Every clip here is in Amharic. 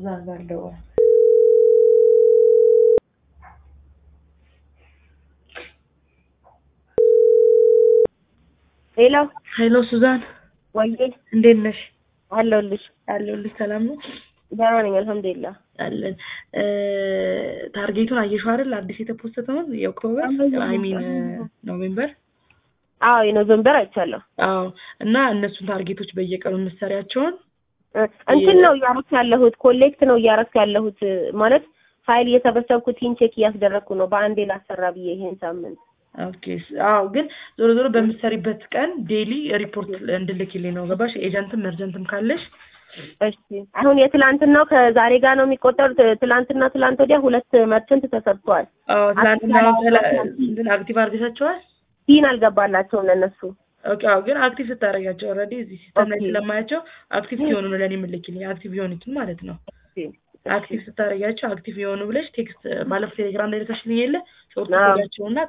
ሱዛን ባለው ሄሎ ሄሎ ሱዛን ወይዬ እንዴት ነሽ? አለሁልሽ። አለሁልሽ። ሰላም ነው ደህና ነኝ አልሐምዱሊላህ። አለን። ታርጌቱን አየሽው አይደል? አዲስ የተፖስተውን የኦክቶበር አይ ሚን ኖቬምበር አዎ የኖቬምበር አይቻለሁ። አዎ እና እነሱን ታርጌቶች በየቀኑ የምትሰሪያቸውን እንትን ነው እያረኩ ያለሁት ኮሌክት ነው እያረኩ ያለሁት ማለት ፋይል እየሰበሰብኩ ቲን ቼክ እያስደረግኩ ነው በአንዴ ላሰራ ብዬ ይሄን ሳምንት ኦኬ አዎ ግን ዞሮ ዞሮ በምትሰሪበት ቀን ዴሊ ሪፖርት እንድልክልኝ ነው ገባሽ ኤጀንትም እርጀንትም ካለሽ እሺ አሁን የትላንትናው ከዛሬ ጋር ነው የሚቆጠሩት ትላንትና ትላንት ወዲያ ሁለት መርቸንት ተሰርተዋል አዎ ትናንትና እንትን አክቲቭ አድርገሻቸዋል ቲን አልገባላቸውም ለእነሱ ኦኬ አዎ ግን አክቲቭ ስታደርጋቸው ኦልሬዲ እዚህ ሲስተም ላይ ስለማያቸው አክቲቭ ሲሆኑ ነው ለእኔ የምልክልኝ አክቲቭ የሆኑትን ማለት ነው አክቲቭ ስታደርጋቸው አክቲቭ የሆኑ ብለሽ ቴክስት ባለፈው ቴሌግራም ላይ ልከሽልኝ የለ ሾርት ኮዳቸውና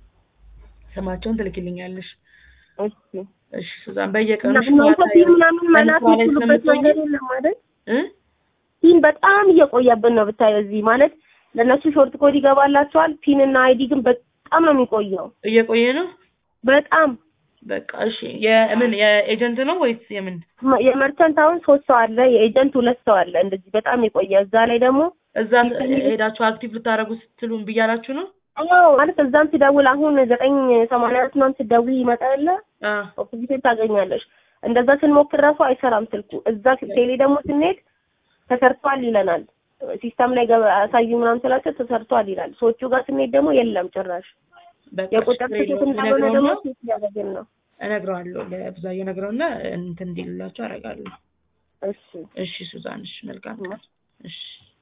ስማቸውን ትልክልኛለሽ እሺ እሺ ሱዛን በየቀኑ እናንተ ቲን ምናምን መላክ የሚችሉበት መንገድ የለም አይደል ቲን በጣም እየቆየብን ነው ብታየው እዚህ ማለት ለእነሱ ሾርት ኮድ ይገባላቸዋል ፒን እና አይዲ ግን በጣም ነው የሚቆየው እየቆየ ነው በጣም በቃ እሺ የምን የኤጀንት ነው ወይስ የምን የመርቸንት አሁን ሶስት ሰው አለ የኤጀንት ሁለት ሰው አለ እንደዚህ በጣም የቆየ እዛ ላይ ደግሞ እዛ ሄዳችሁ አክቲቭ ልታደርጉ ስትሉን ብያላችሁ ነው አዎ ማለት እዛም ሲደውል አሁን ዘጠኝ ሰማንያ አራት ምናምን ስትደውይ ይመጣ የለ ኦፖዚሽን ታገኛለሽ እንደዛ ስንሞክር ራሱ አይሰራም ስልኩ እዛ ቴሌ ደግሞ ስንሄድ ተሰርቷል ይለናል ሲስተም ላይ አሳዩ ምናምን ስላቸው ተሰርቷል ይላል ሰዎቹ ጋር ስንሄድ ደግሞ የለም ጭራሽ የቁጥር ስህተት እንደሆነ ደግሞ ሴት እያደረግን ነው እነግረዋለሁ ለብዛዬ እነግረውና እንትን እንዲልላቸው አደርጋለሁ እሺ እሺ ሱዛን እሺ መልካም ቀን እሺ